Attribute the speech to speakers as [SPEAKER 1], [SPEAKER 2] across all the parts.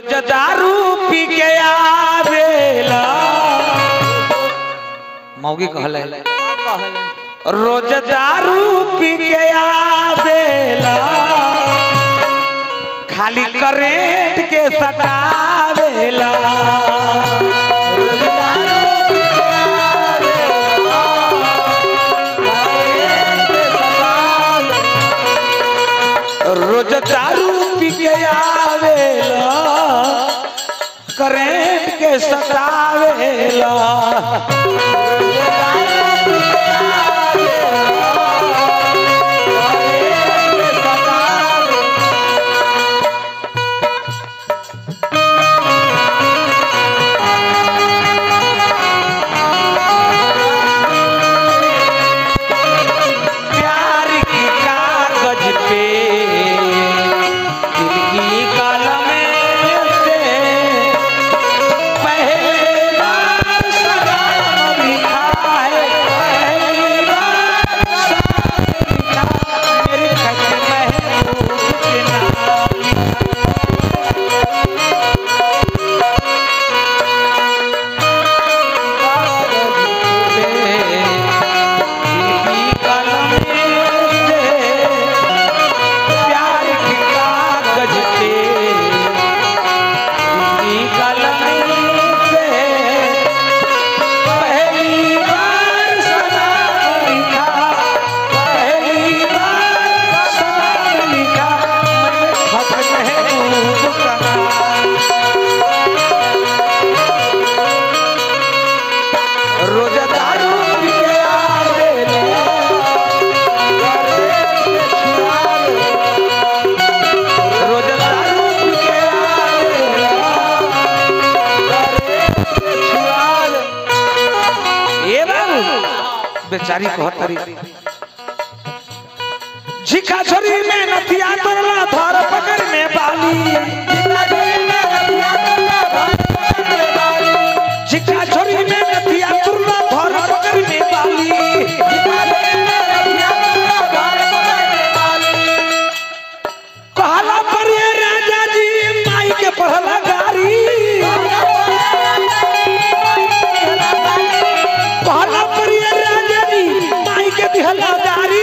[SPEAKER 1] रोज दारू पी के आवेला मौगी कहले रोज दारू पी के आवेला खाली करेंट के सतावेला रोज दारू पी के आवेला करेंट के सतावेला प्यार की कागज पे दिल की कलम से पहली बार सलाम लिखा है पहली बार सलाम लिखा मेरे खत महबूब के नाम प्यार की कागज पे दिली कलम से पहली बार सलाम लिखा पहली बार सलाम लिखा मैं खत महबूब का रोज दारू पी के आवेला रोज दारू पी के आवेला ए बाबू बेचारी कहत तरी झिका छोरी में नथिया तोरला धर पकड़ में बाली झिका छोरी में नथिया तोरला धर पकड़ में बाली कहला पर ये राजा जी माई के पढ़ला गारी कहला पर ये राजा जी माई के दिहला गारी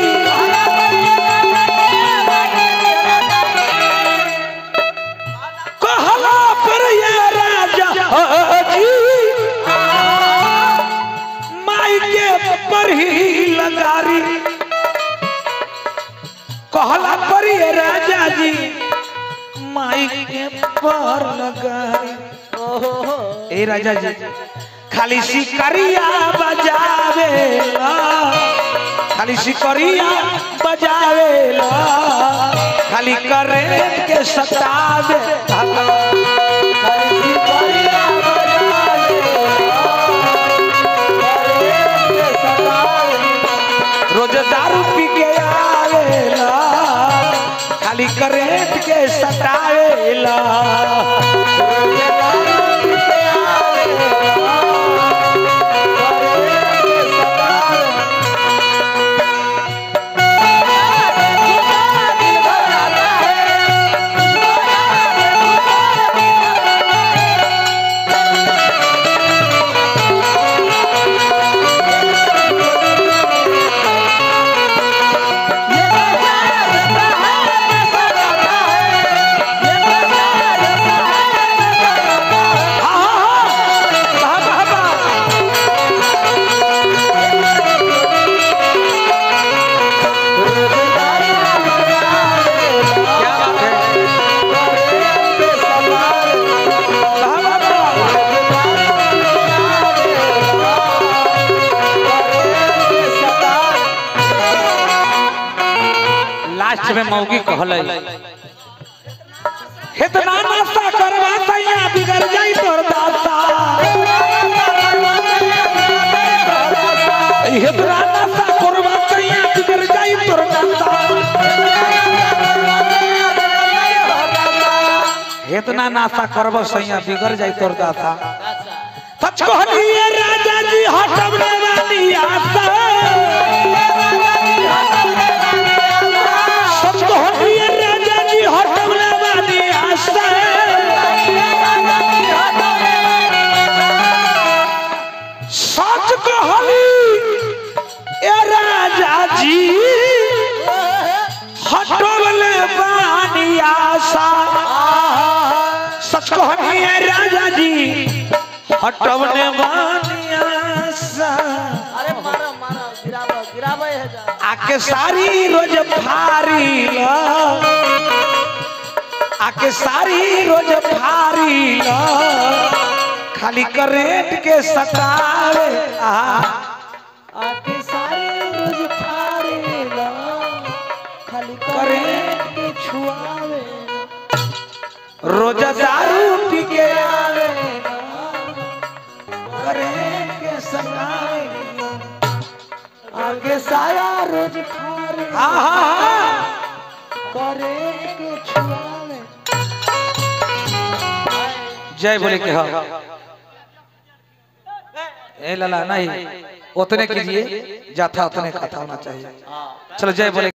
[SPEAKER 1] कहला पर ये राजा जी माई के पर ही लगारी कहला पर ये राजा जी माई के पर लगारी ए राजा जी खाली सिकरिया बजावेला खाली सिकरिया बजावेला खाली करेंट के सतावे खाली सिकरिया रोज दारू पी के आवेला खाली करेंट के सतावेला लास्ट में मौगी कहले इतना नाश्ता करवा सैया बिगड़ जाई तोर दासा इतना नाश्ता करवा सैया बिगड़ जाई तोर दासा इतना नाश्ता करब सैया बिगड़ जाई तोर दासा सच कहलिए राजा जी हटबने वाली आशा सच कहलिए राजा जी हटबने वाली आशा सच कहनिए राजा जी हटवने मानिया सा
[SPEAKER 2] अरे मारो मारो गिराबो गिराबो है जा
[SPEAKER 1] आके सारी रोज फारी ला आके सारी रोज फारी ला खाली करेट के सतावे आ
[SPEAKER 2] आके सारे रोज फारे ला खाली
[SPEAKER 1] करेंट
[SPEAKER 2] के छुआवे
[SPEAKER 1] रोज दारू पी के आवे करेट के सतावे
[SPEAKER 2] आगे साया रोज फारे
[SPEAKER 1] आहा
[SPEAKER 2] करे के छुआवे
[SPEAKER 1] जय बोले के हाँ ए लला नहीं उतने कीजिए जाथा उतने खाता होना चाहिए चलो जय बोले